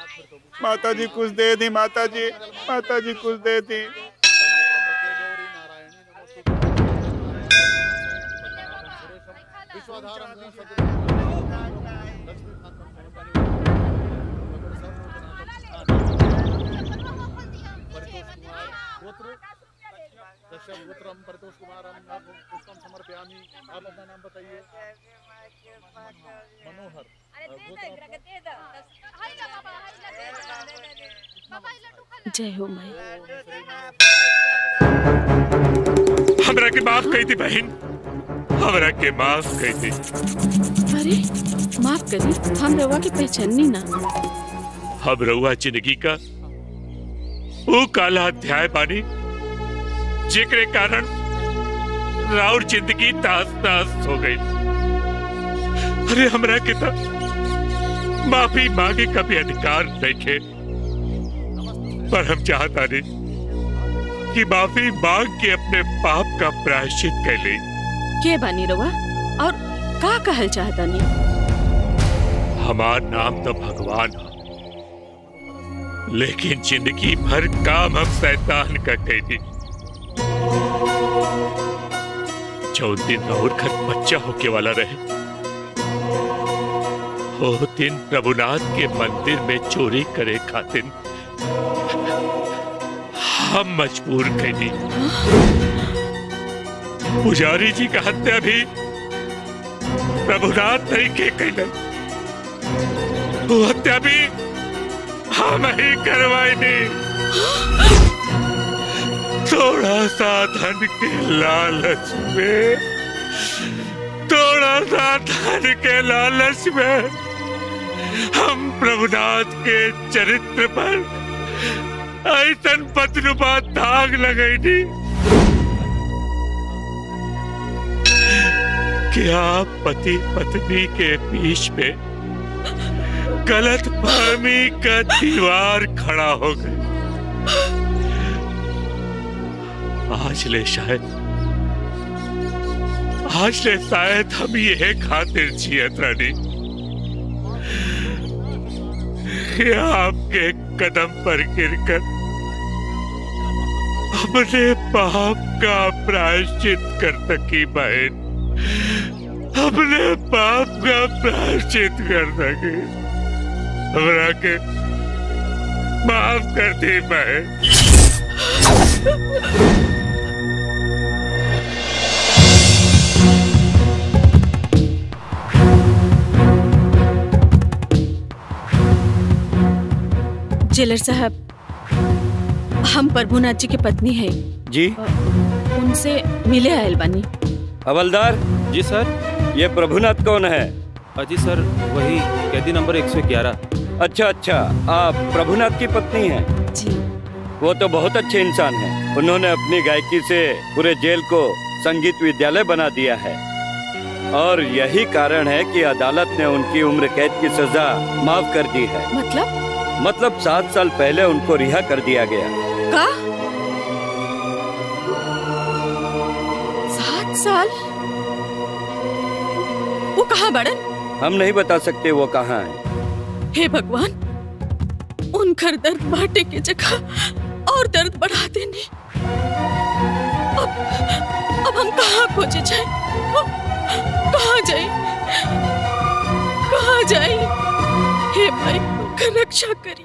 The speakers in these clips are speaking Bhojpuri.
माता जी कुछ दे दी माता जी माता जी कुछ दे दी दशगोत्रम परितोष कुमारम आप पुष्पम समर्पयामि आप अपना नाम बताइए मनोहर जय हो माई हमरा के माफ कही थी बहन हमरा के माफ कही थी अरे माफ करी हम रवा के पहचाननी ना हम रहुआ जिंदगी का वो काला अध्याय बानी जेकरे कारण राउर जिंदगी तास तास हो गई अरे हमरा के तो माफी मांगे का भी अधिकार नहीं पर हम चाहता नहीं कि माफी मांग के अपने पाप का प्रायश्चित कर ले के बानी रवा और का कहल चाहता नी हमार नाम तो भगवान है लेकिन जिंदगी भर काम हम शैतान का कैदी जो दिन और घर बच्चा होके वाला रहे वो दिन प्रभुनाथ के मंदिर में चोरी करे खातिर हम मजबूर कैदी पुजारी जी का हत्या भी प्रभुनाथ नहीं के कैलन वो हत्या भी हम ही करवाई नहीं थोड़ा सा धन के लालच में थोड़ा सा धन के लालच में हम प्रभुनाथ के चरित्र पर ऐसन पतनुपा दाग लगाई थी क्या पति पत्नी के बीच में गलत फहमी का दीवार खड़ा हो गई आज ले शायद आज ले शायद हम ये खातिर जियत रानी कि आपके कदम पर गिरकर अपने पाप का प्रायश्चित कर सकी बहन अपने पाप का प्रायश्चित कर सकी हमरा के माफ कर दी बहन जेलर साहब हम प्रभुनाथ जी के पत्नी है जी उनसे मिले आयल बानी हवलदार जी सर ये प्रभुनाथ कौन है अजी सर वही कैदी नंबर 111 अच्छा अच्छा आप प्रभुनाथ की पत्नी हैं जी वो तो बहुत अच्छे इंसान हैं उन्होंने अपनी गायकी से पूरे जेल को संगीत विद्यालय बना दिया है और यही कारण है कि अदालत ने उनकी उम्र कैद की सजा माफ कर दी है मतलब मतलब सात साल पहले उनको रिहा कर दिया गया का सात साल वो कहाँ बड़न हम नहीं बता सकते वो कहाँ है हे भगवान उनकर दर्द बांटे के जगह और दर्द बढ़ा देने अब अब हम कहाँ खोजे जाए कहाँ जाए कहाँ जाए हे भाई उनका रक्षा करी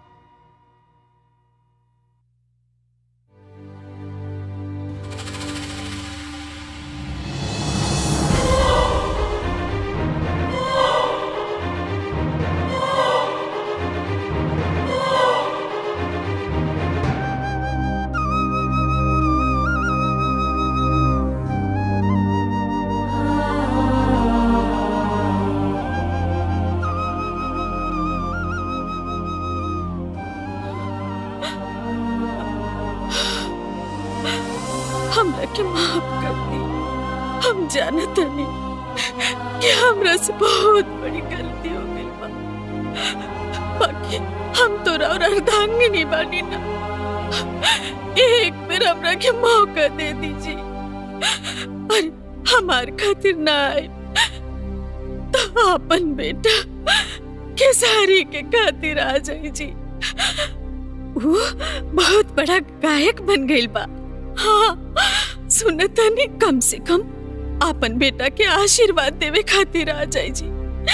हमरा के माफ कर दी हम जानत नहीं कि हमरा से बहुत बड़ी गलती हो गई बा बाकी हम तो और अर्धांगिनी बानी ना एक बार हमरा के मौका दे दीजिए और हमार खातिर ना आए तो अपन बेटा खेसारी के खातिर आ जाई जी वो बहुत बड़ा गायक बन गई बा हाँ सुनता नहीं कम से कम आपन बेटा के आशीर्वाद देवे खातिर आ जाई जी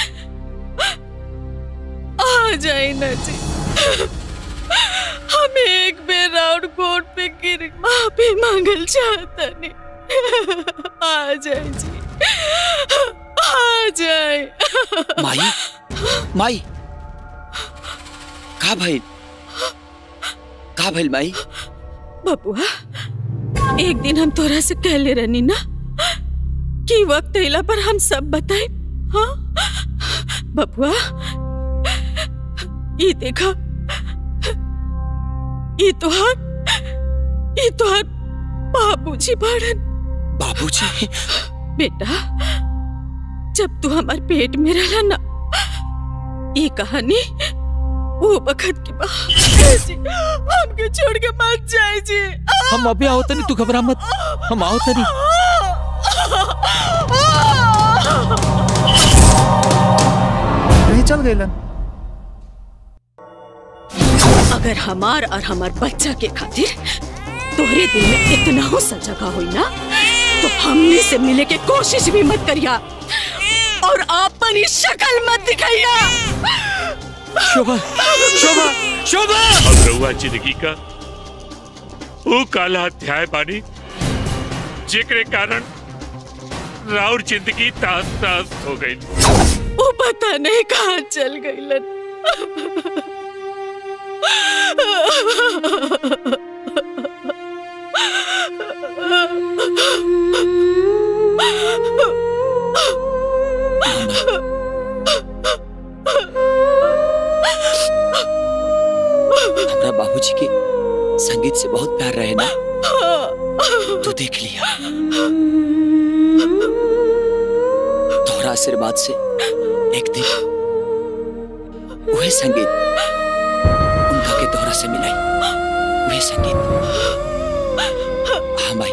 आ जाए ना जी हम एक बेर राउंड कोर्ट पे गिर माफी मांगल चाहता नहीं आ जाए जी आ जाए माई माई का भइल का भइल माई बबुआ एक दिन हम तोरा से कहले रहनी ना कि वक्त अइला पर हम सब बताए हाँ बबुआ ये देखा ये तोहार ये तोहार बाबूजी बाड़न बाबूजी बेटा जब तू हमार पेट में रहला ना ये कहानी वो बखत की बात जी हमके छोड़ के मत जाए जी हम अभी आओ तनी तू घबरा मत हम आओ तनी नहीं चल गईलन अगर हमार और हमार बच्चा के खातिर तोहरे दिल में इतना हो सा जगह हुई ना तो हमने से मिले के कोशिश भी मत करिया और अपनी शक्ल मत दिखाइया शोभा शोभा शोभा अब रहुआ जिंदगी का वो काला अध्याय बानी जेकरे कारण राउर जिंदगी तास तास हो गई वो पता नहीं कहाँ चल गई हमरा बाबूजी के संगीत से बहुत प्यार रहे ना तू देख लिया तोहरा आशीर्वाद से एक दिन वही संगीत उनका के तोहरा से मिलाई वही संगीत हाँ माई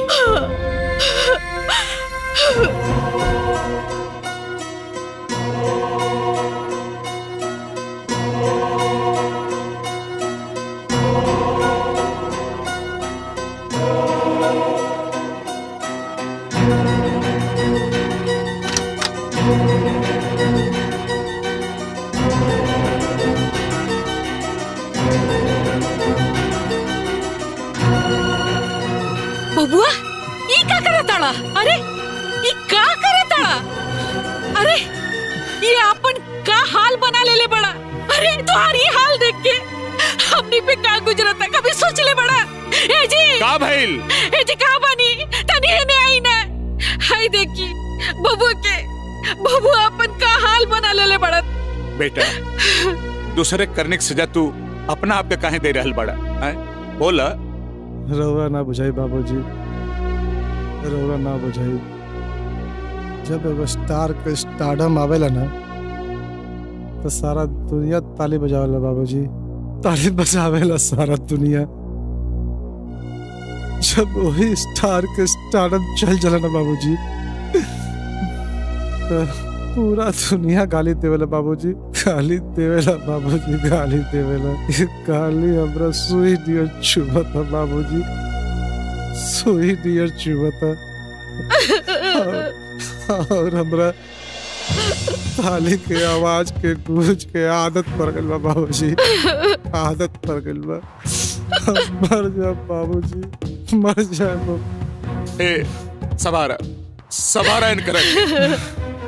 बबुआ ई का करे ताड़ा अरे ई का करे ताड़ा अरे ये अपन का हाल बना ले ले बड़ा अरे तुम्हारी हाल देख के हमनी पे का गुजरता कभी सोच ले बड़ा ए जी का भइल ए जी का बनी तनी ने आई ना हाय देखी बबुआ के बबुआ अपन का हाल बना ले ले बड़ा बेटा दूसरे करने की सजा तू अपना आप के काहे दे रहल बड़ा हैं? बोला रउआ ना बुझाई बाबूजी रउआ ना बुझाई जब एगो स्टार के स्टारडम आवेला ना तो सारा दुनिया ताली बजावेला बाबूजी ताली बजावेला सारा दुनिया जब वही स्टार के स्टारडम चल जाला ना बाबूजी तो पूरा दुनिया गाली देवेला बाबूजी गाली देवेला बाबूजी गाली देवेला ये गाली हमरा सुई दियर चुभता बाबूजी सुई दियर चुभता और- और हमरा ताली के आवाज के गूंज के आदत पड़ गइल बा बाबूजी आदत पड़ गइल बा मर जा बाबूजी मर जा बाबू ए सवारा सवारा इन कर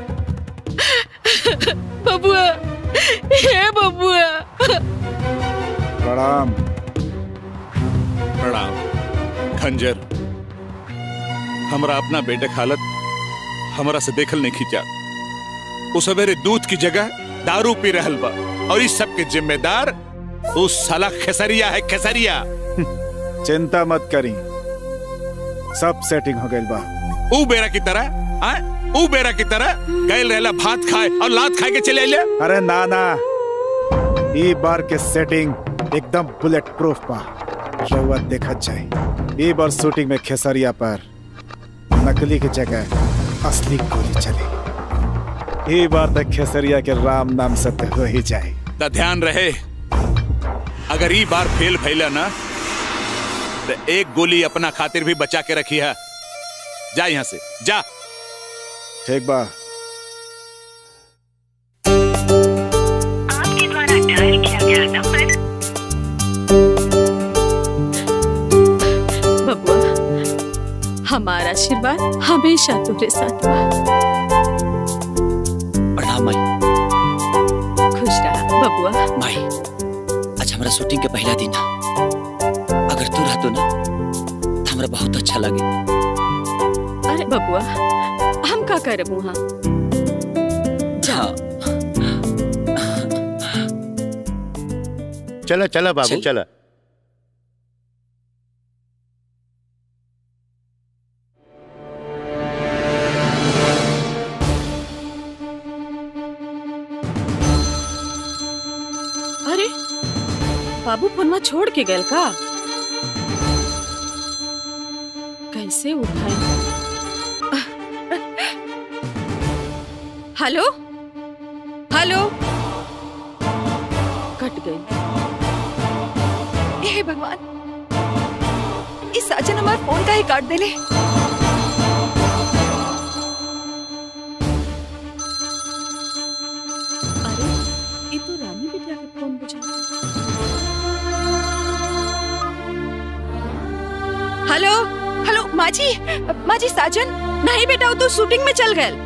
बबुआ हे बबुआ प्रणाम प्रणाम खंजर हमरा अपना बेटे हालत हमरा से देखल नहीं खींचा वो सवेरे दूध की जगह दारू पी रहल बा और इस सब के जिम्मेदार उस साला खेसरिया है खेसरिया चिंता मत करी सब सेटिंग हो गइल बा ऊ बेरा की तरह आ? ऊ बेरा की तरह गैल रहला भात खाए और लात खाए के चले आइले अरे ना ना ई बार के सेटिंग एकदम बुलेट प्रूफ बा रउआ देखत जाए ई बार शूटिंग में खेसरिया पर नकली की जगह असली गोली चली ये बार तक खेसरिया के राम नाम सत्य हो ही जाए त ध्यान रहे अगर ई बार फेल भैला ना तो एक गोली अपना खातिर भी बचा के रखी है जा यहाँ से जा ठीक बा आपके द्वारा डायल किया गया नंबर बबुआ हमारा आशीर्वाद हमेशा तुम्हारे साथ बा प्रणाम माई खुश रहा बबुआ माई आज हमारा शूटिंग के पहला दिन है अगर तू रहतो ना तो हमरा बहुत अच्छा लगे अरे बबुआ हम का करब वहाँ हाँ चला चला बाबू चल। चला अरे बाबू फोनवा छोड़ के गए का कैसे उठाए हेलो हेलो कट गई हे भगवान इस साजन हमारे फोन का ही काट देले अरे ये तो रानी बिटिया के फोन बुझा हेलो हेलो माँ जी माँ जी साजन नहीं बेटा वो तो शूटिंग में चल गए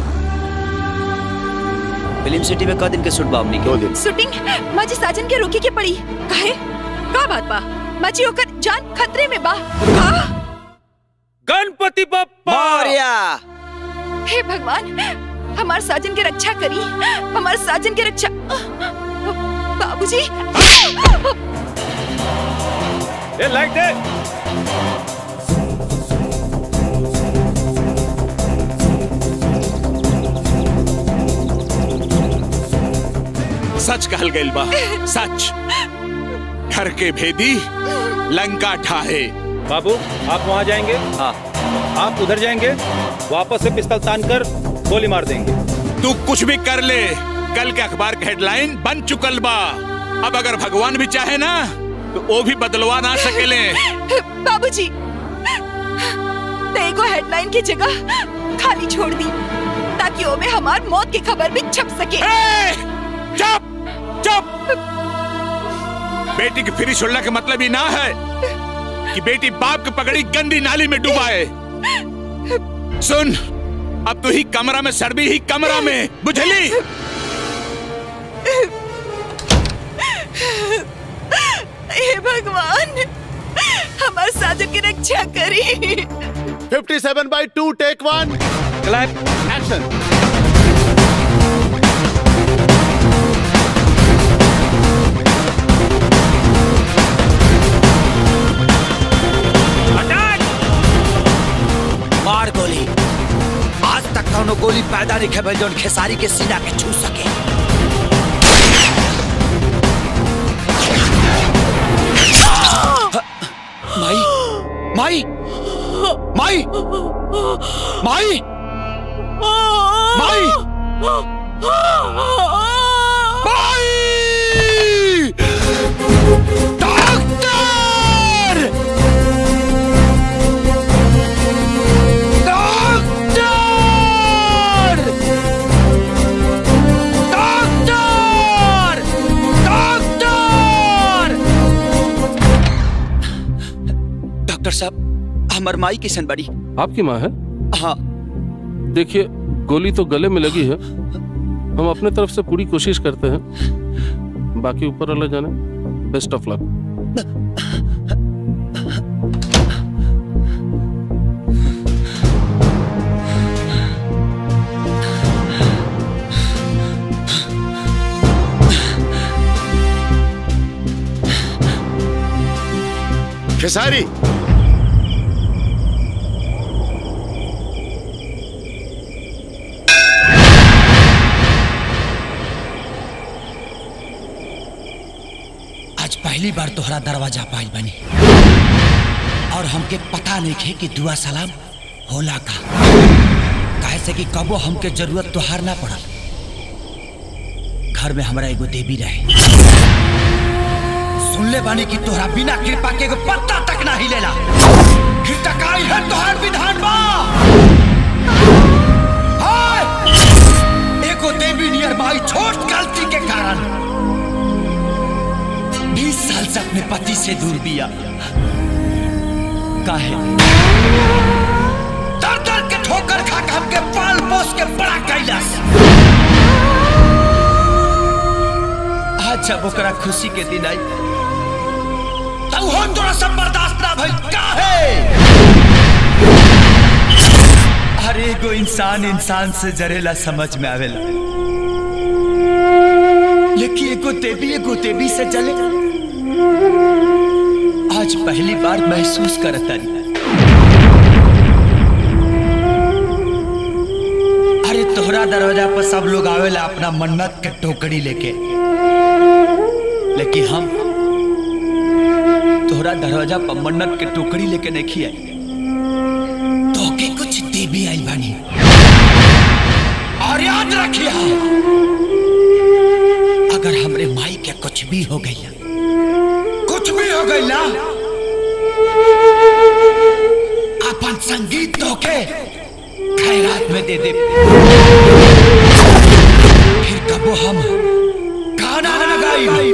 फिल्म सिटी में क दिन के शूट बा हमनी दो के दिन शूटिंग माँ जी साजन के रोके के पड़ी काहे का बात बा माँ जी ओकर जान खतरे में बा का गणपति बप्पा मौर्या हे भगवान हमारे साजन की रक्षा करी हमारे साजन की रक्षा बाबूजी ए लाइट दे सच कहल गइल बा सच घर के भेदी लंका ठाहे बाबू आप वहाँ जाएंगे हाँ आप उधर जाएंगे वापस से पिस्तल तान कर गोली मार देंगे तू कुछ भी कर ले कल के अखबार के हेडलाइन बन चुकल बा अब अगर भगवान भी चाहे ना तो वो भी बदलवा ना सकेले बाबूजी तेरे को हेडलाइन की जगह खाली छोड़ दी ताकि वो में हमार मौत की खबर भी छप सके ए, चुप चुप बेटी की फ्री छोड़ने का मतलब ही ना है कि बेटी बाप की पकड़ी गंदी नाली में डुबाए सुन अब तू ही कमरा में सड़बी ही कमरा में बुझली हे भगवान हमारे साजन की रक्षा करी 57 by two take one clap action मार गोली आज तक कौनो गोली पैदा नहीं खेबल जोन खेसारी के सीना के छू सके माई माई माई माई माई माई doctor doctor doctor doctor doctor साहब हमर माई किशन बड़ी आपकी माँ है हाँ देखिए गोली तो गले में लगी है हम अपने तरफ से पूरी कोशिश करते हैं बाकी ऊपर वाला जाने बेस्ट ऑफ लक खेसारी आज पहली बार तोहरा दरवाजा पाइल बनी और हमके पता नहीं थे कि दुआ सलाम होला का काहे से कि कबो हमके जरूरत तोहार ना पड़ल घर में हमारा एगो देवी रहे सुन ले बानी कि तोहरा बिना कृपा के एगो पत्ता तक ना हिलेला फिर टकाई है तोहार विधान बा हाय! एगो देवी नियर माई छोट गलती के कारण बीस साल से अपने पति से दूर बिया काहे दर दर के ठोकर खा के हमके पाल पोस के बड़ा कैलाश आज जब ओकरा खुशी के दिन आई तब हो तोरा सब बर्दाश्त ना भई काहे हर एगो इंसान इंसान से जरेला समझ में आवेला लेकिन एगो देवी एगो देवी से जले आज पहली बार महसूस करता अरे तोहरा दरवाजा पर सब लोग आवेला अपना मन्नत के टोकरी लेके लेकिन हम तोहरा दरवाजा पर मन्नत के टोकरी लेके नहीं खिया तो के कुछ देवी आई बानी और याद रखिया अगर हमरे माई के कुछ भी हो गई कुछ भी हो गई ना अपन संगीत तो के खैरात में दे दे फिर कबो हम गाना न गाई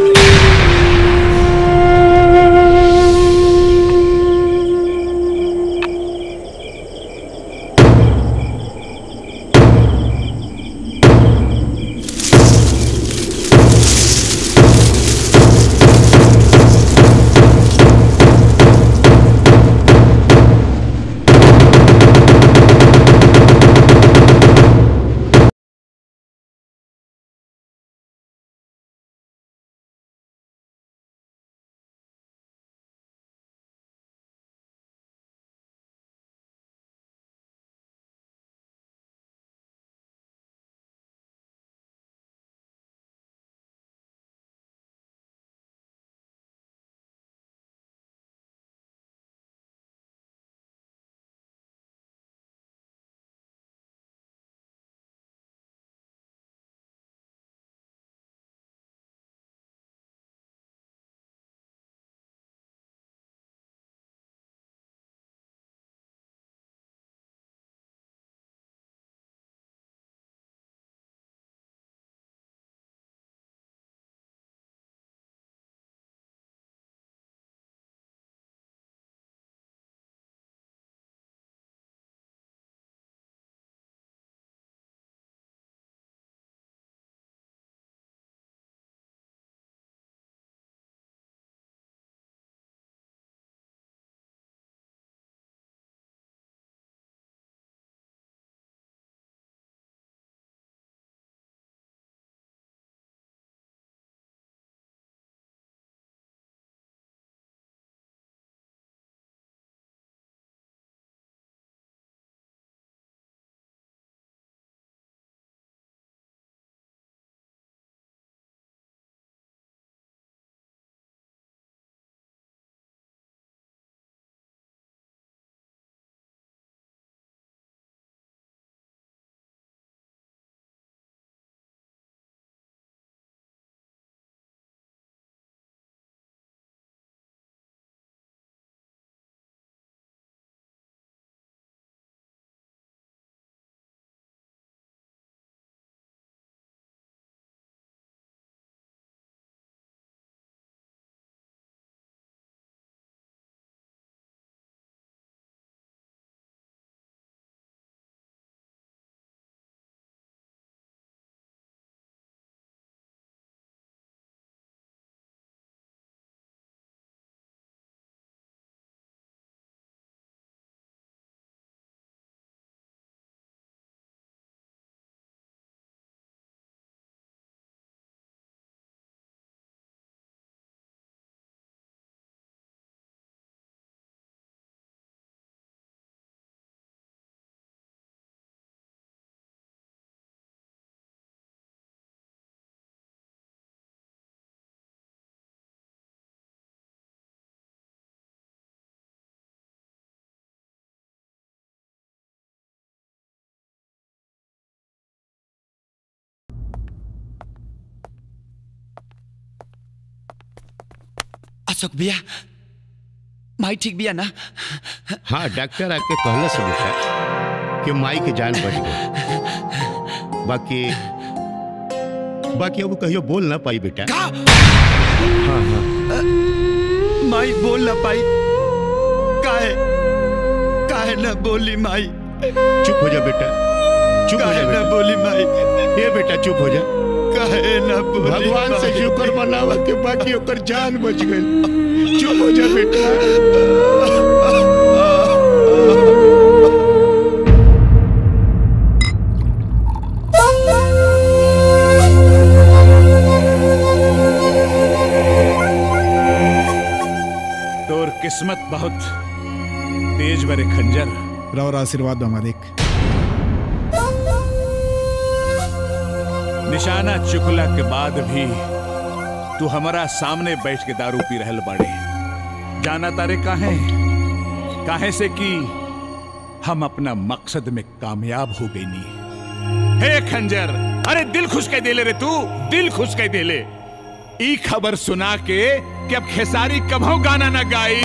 अशोक भैया माई ठीक बिया ना हाँ डॉक्टर आके कहला से बेटा कि माई के जान बच गई बाकी बाकी अब कहियो बोल ना पाई बेटा हाँ हाँ माई बोल ना पाई काहे काहे ना बोली माई चुप हो जा बेटा चुप हो काहे जा ना बेटा बोली माई ये बेटा चुप हो जा काहे ना बोली भगवान से माई? शुक्र मनावा के बाकी ओकर जान बच गई चुप हो जा बेटा तोर किस्मत बहुत तेज बरे खंजर और आशीर्वाद दो मालिक निशाना चुकला के बाद भी तू हमारा सामने बैठ के दारू पी रहल बाड़े जाना तारे काहे काहे से कि हम अपना मकसद में कामयाब हो गई नी हे खंजर अरे दिल खुश कह देले रे तू दिल खुश कह देले ई खबर सुना के कि अब खेसारी कभो गाना ना गाई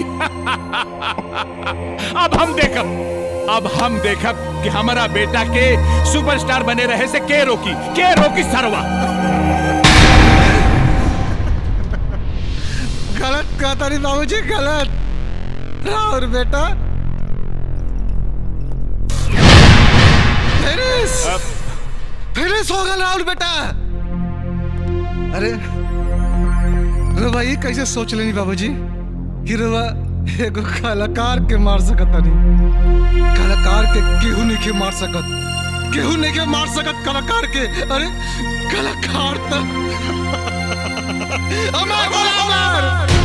अब हम देखब अब हम देखब कि हमारा बेटा के सुपरस्टार बने रहे से के रोकी के रोकी सरवा गलत कहता नहीं बाबूजी गलत और बेटा फिनिश फिनिश हो गया राहुल बेटा अरे रुआ ये कैसे सोच लेनी बाबूजी कि रुआ एगो कलाकार के मार सकत नहीं कलाकार के केहू नहीं के मार सकत केहू नहीं के मार सकत कलाकार के अरे कलाकार तो अमर बोला अमर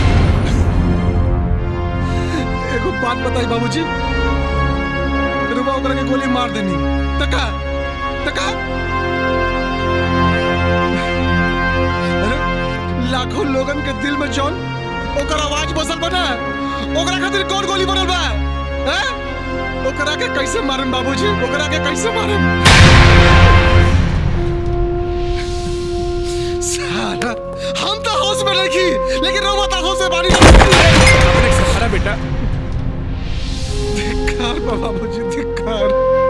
एगो बात बताई बाबूजी रुआ ओकरा के गोली मार देनी तका तका अरे लाखों लोगन के दिल में जौन ओकर आवाज बसल बना ओकरा खातिर कौन गोली बनल बा हैं ओकरा के कैसे मारम बाबूजी ओकरा के कैसे मारम साला हम तो होश में रखी लेकिन रोबोट आंखों से बारी सहारा बेटा धिक्कार बा बाबूजी धिक्कार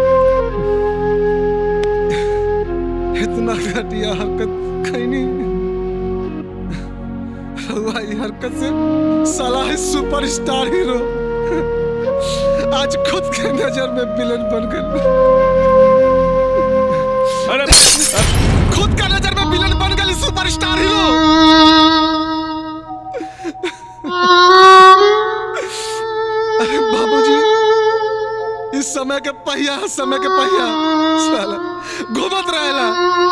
इतना घटिया हरकत कहीं नहीं हुआ ये हरकत से साला है सुपरस्टार हीरो आज खुद के नजर में विलन बन गए अरे खुद का नजर में विलन बन गए सुपरस्टार हीरो अरे बाबूजी इस समय के पहिया समय के पहिया साला घूमत रहेला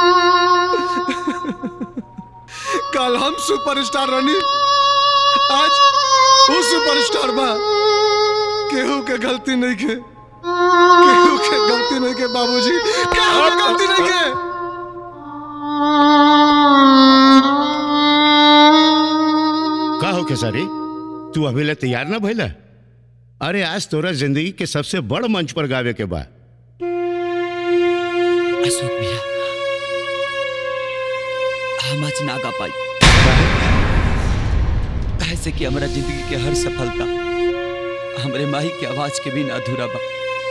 कल हम सुपरस्टार रनी आज वो सुपरस्टार बा केहू के गलती नहीं के केहू के गलती नहीं के बाबूजी केहू के गलती नहीं के का हो खेसारी तू अभी ले तैयार ना भइला अरे आज तोरा जिंदगी के सबसे बड़ मंच पर गावे के बा अशोक भैया हम आज ना गा पाई काहे से कि हमारा जिंदगी के हर सफलता हमरे माही के आवाज के बिना अधूरा बा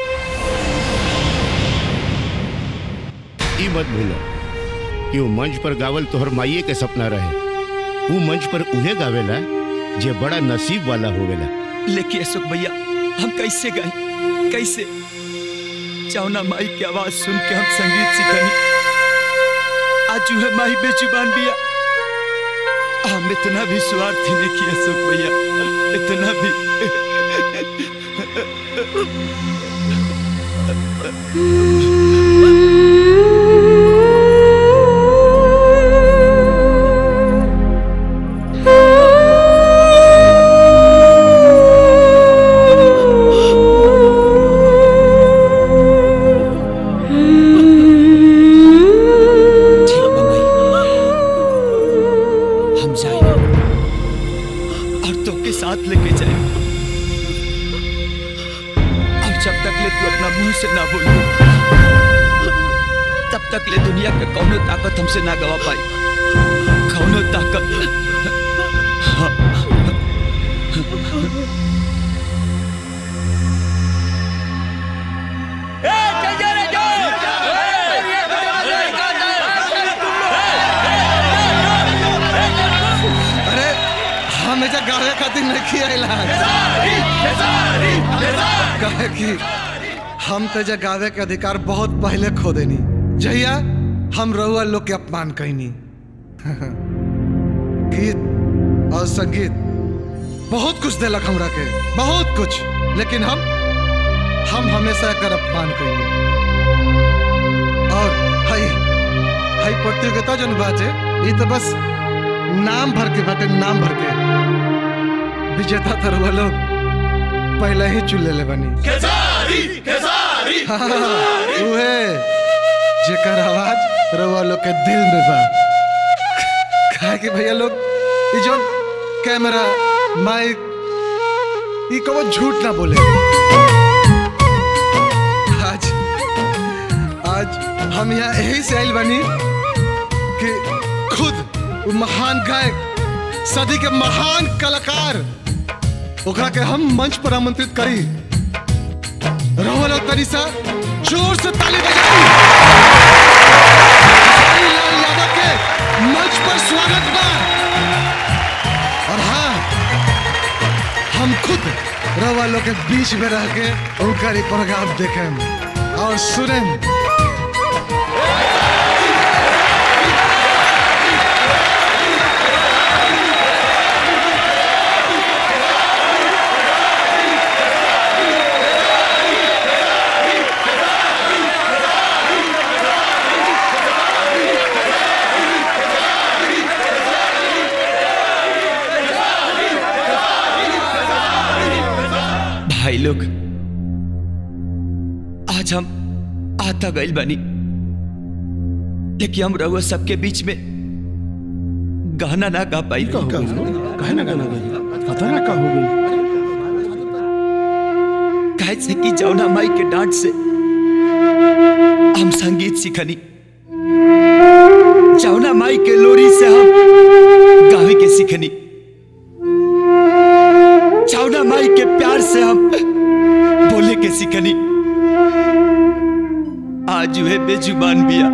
ई मत भूलो कि वो मंच पर गावल तोहर माइये के सपना रहे वो मंच पर उहे गावेला जे बड़ा नसीब वाला होवेला लेकिन अशोक भैया हम कैसे गए कैसे चावना माई की आवाज सुन के हम संगीत सीखनी आज जो है माही बेजुबान बिया हम इतना भी स्वार्थी नहीं किया अशोक भैया इतना भी ठीक बा माई हम जाए और तो के साथ लेके जाए अब जब तक ले तू अपना मुंह से ना बोल तब तक ले दुनिया के कौनो ताकत हमसे ना गवा पाई कौनो ताकत हाँ, अरे हम एजा गावे खातिर नहीं आइला कहे कि हम तो एजा गावे के अधिकार बहुत पहले खो देनी जहिया हम रउआ लोग के अपमान कहनी गीत और संगीत बहुत कुछ दिलक हमरा के बहुत कुछ लेकिन हम हम हमेशा एकर अपमान कहनी और हई हई प्रतियोगिता जन बाटे ये तो बस नाम भर के बाटे नाम भर के विजेता तरवा लोग पहले ही चुन ले बनी हाँ, उहे जेकर आवाज रवा लोग के दिल में बा काहे कि भैया लोग ये जो कैमरा माइक ये कबो झूठ ना बोले आज आज हम यहाँ यही से आइल बनी कि खुद वो महान गायक सदी के महान कलाकार ओकरा के हम मंच पर आमंत्रित करी रोहल और तनिषा जोर से ताली बजाई खेसारी लाल यादव के मंच पर स्वागत बा और हाँ हम खुद रवा लोग के बीच में रह के उनका ये प्रोग्राम देखें और सुनें भाई लोग आज हम आता गइल बनी लेकिन हम रहुआ सबके बीच में गाना ना गा पाई काहे ना गाना गई पता ना का हो गई काहे से कि जौना माई के डांट से हम संगीत सीखनी जौना माई के लोरी से हम गावे के सीखनी जौना माई के प्यार से हम बोले के सीखनी आज वह बेजुबान बिया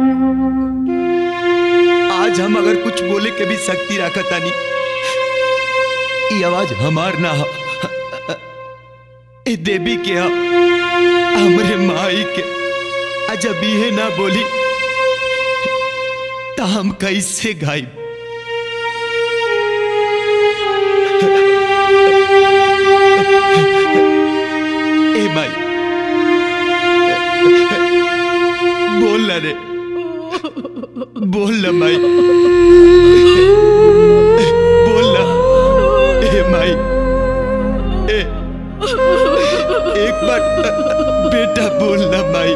आज हम अगर कुछ बोले के भी शक्ति रखतानी ये आवाज हमार ना हा ए देवी के हा हमरे माई के अजब ये ना बोली तो हम कैसे गाई ए माई बोल ना रे बोल ना माई बोल ना ए माई ए एक बार बेटा बोल ना माई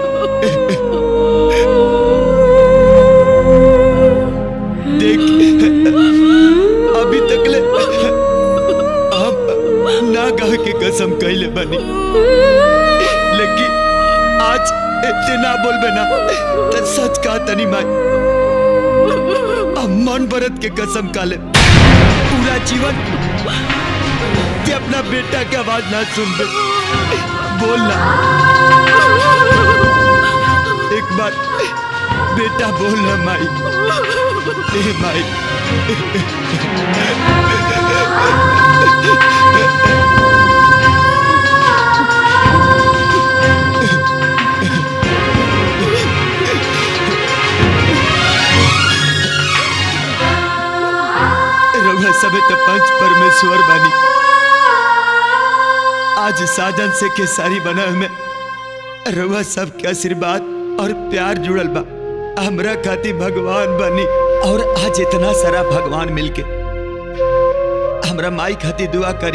देख अभी तक ले हम ना गा के कसम कैले बनी लेकिन आज इतने ना बोलबे ना तो सच कहा तनी माई हम मन भरत के कसम काले पूरा जीवन कि अपना बेटा की आवाज ना सुन बे बोलना एक बार बेटा बोलना माई ए माई रउआ सबे तो पंच परमेश्वर बानी आज साजन से केसारी बना में रउआ सबके आशीर्वाद और प्यार जुड़ल बा हमरा खातिर भगवान बनी और आज इतना सारा भगवान मिलके हमरा माई खातिर दुआ करी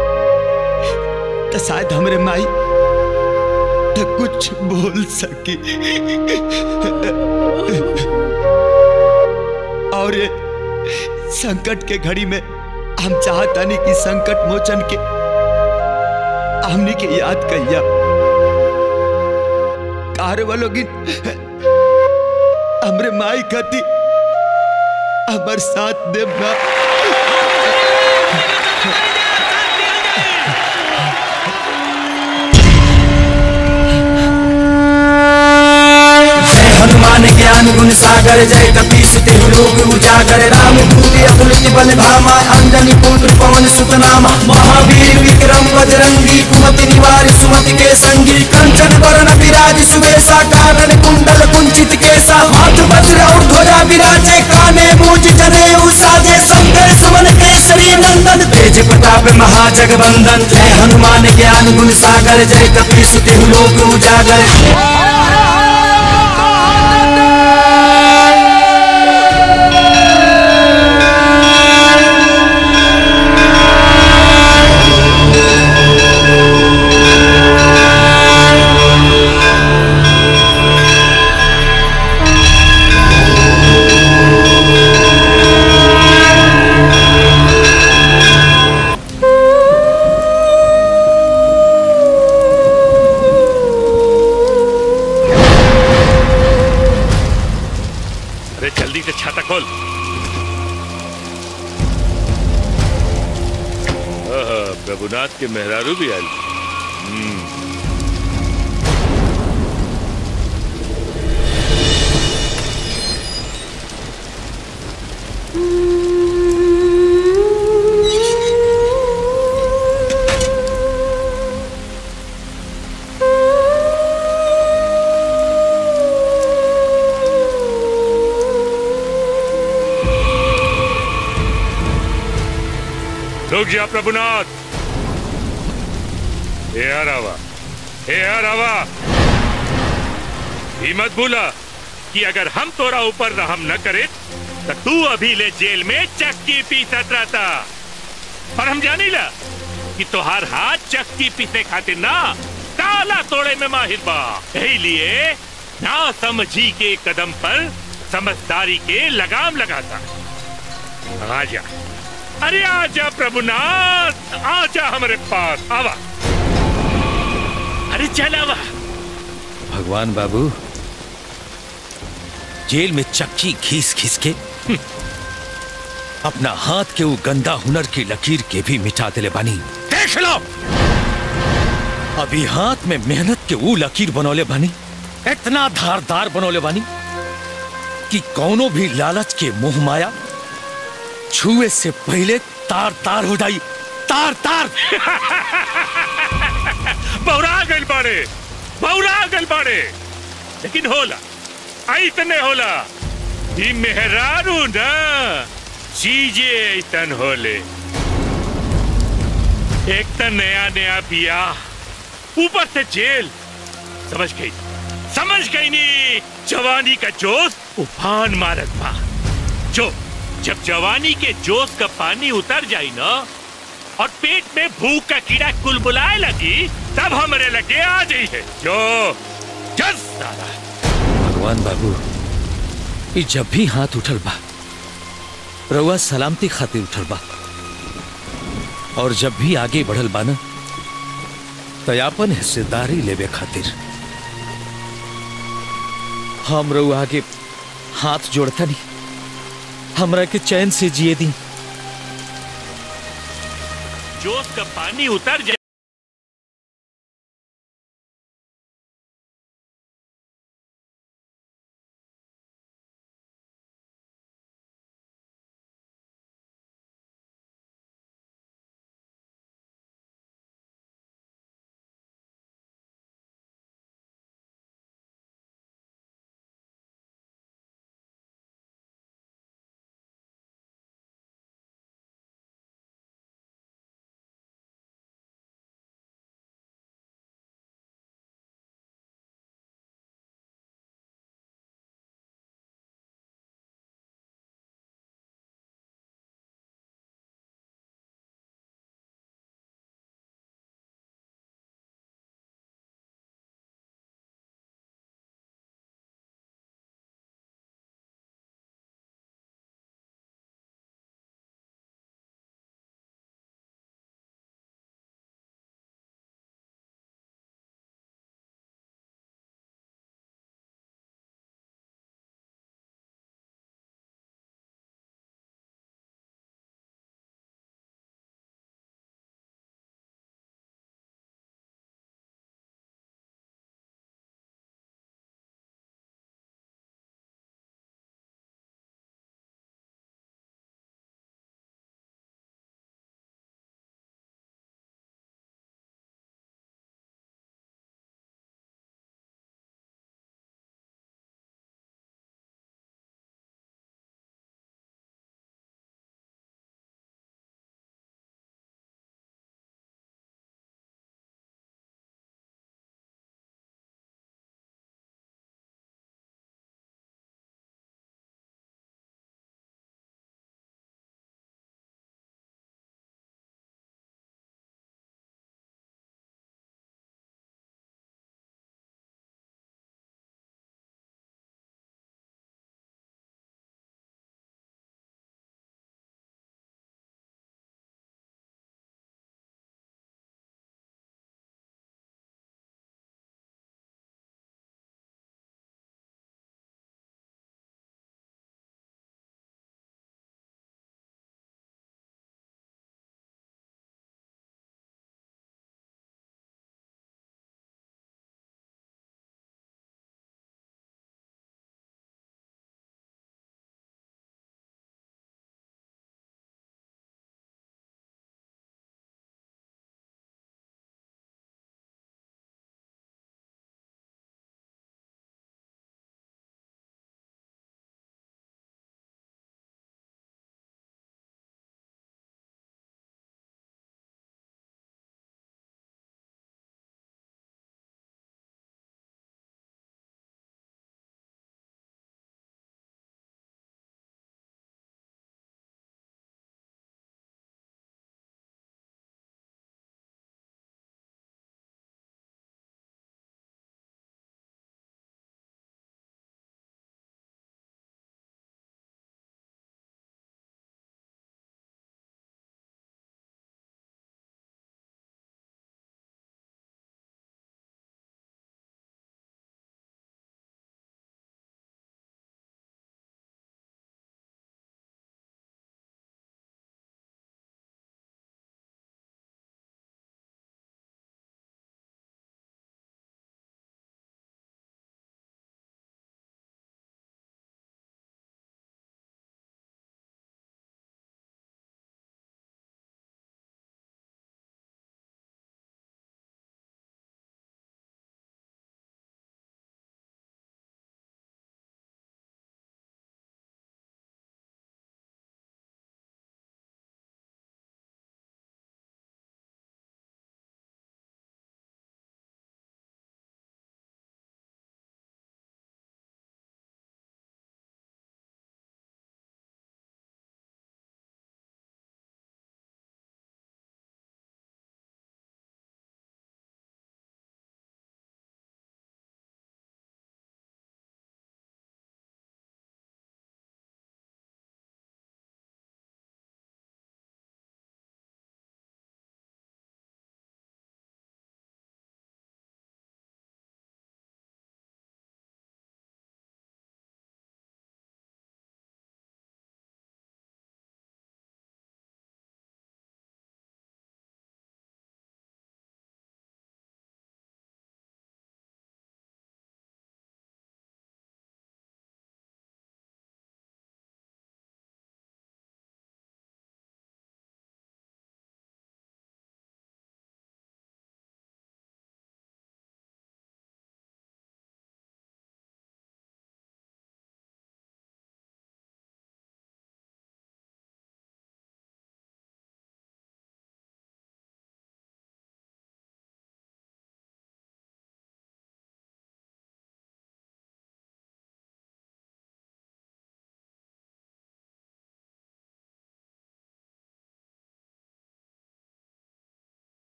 तो शायद हमरे माई तो कुछ बोल सकी और ये संकट के घड़ी में हम चाहता नहीं कि संकट मोचन के हमने के याद कहिया कार वालों की हमरे माई खाती हमर साथ देव ना गुण सागर जय कपीस तेहु लोग उजागर राम दूत अतुलित बल धामा अंजनी पुत्र पवन सुत नामा महावीर विक्रम बजरंगी कुमति निवार सुमति के संगी कंचन वरण विराज सुबेसा कानन कुंडल कुंचित केसा हाथ वज्र और ध्वजा विराजे काने मूज जने साजे शंकर सुमन केसरी नंदन तेज प्रताप महाजगवंदन जय हनुमान ज्ञान गुण सागर जय कपीस तेहु लोक उजागर अरे जल्दी से छाता खोल आहा, प्रभुनाथ के मेहरारू भी आयल हम्म, रुक जा प्रभुनाथ हे हरावा हे हरावा ही मत भूला कि अगर हम तोरा ऊपर रहम न करे तो तू अभी ले जेल में चक्की पीसत रहता और हम जानी ला कि तोहार हाथ चक्की पीसे खातिर ना ताला तोड़े में माहिर बा यही लिए ना समझी के कदम पर समझदारी के लगाम लगाता आजा अरे आजा प्रभुनाथ आजा हमारे पास आवा अरे चल आवा भगवान बाबू जेल में चक्की घीस घीस के अपना हाथ के वो गंदा हुनर की लकीर के भी मिटा दिले बानी देख लो अभी हाथ में मेहनत के वो लकीर बनौले बानी इतना धारदार बनौले बानी कि कौनो भी लालच के मुंह माया छुए से पहले तार तार हो जाई तार तार बौरा गल बाड़े बौरा गल बाड़े लेकिन होला ऐतने होला ई मेहरारू ना चीजे ऐतन होले एक तो नया नया बिया ऊपर से जेल समझ गई समझ गई नी जवानी का जोश उफान मारत बा जो जब जवानी के जोश का पानी उतर जाई ना और पेट में भूख का कीड़ा कुलबुलाए लगी तब हमरे लगे आ जाई है जो जस सारा भगवान बाबू ये जब भी हाथ उठल बा रउआ सलामती खातिर उठल बा और जब भी आगे बढ़ल बा ना तयापन हिस्सेदारी लेवे खातिर हम रउआ आगे हाथ जोड़ता नहीं हमरा के चैन से जिए दी जोश का पानी उतर जाए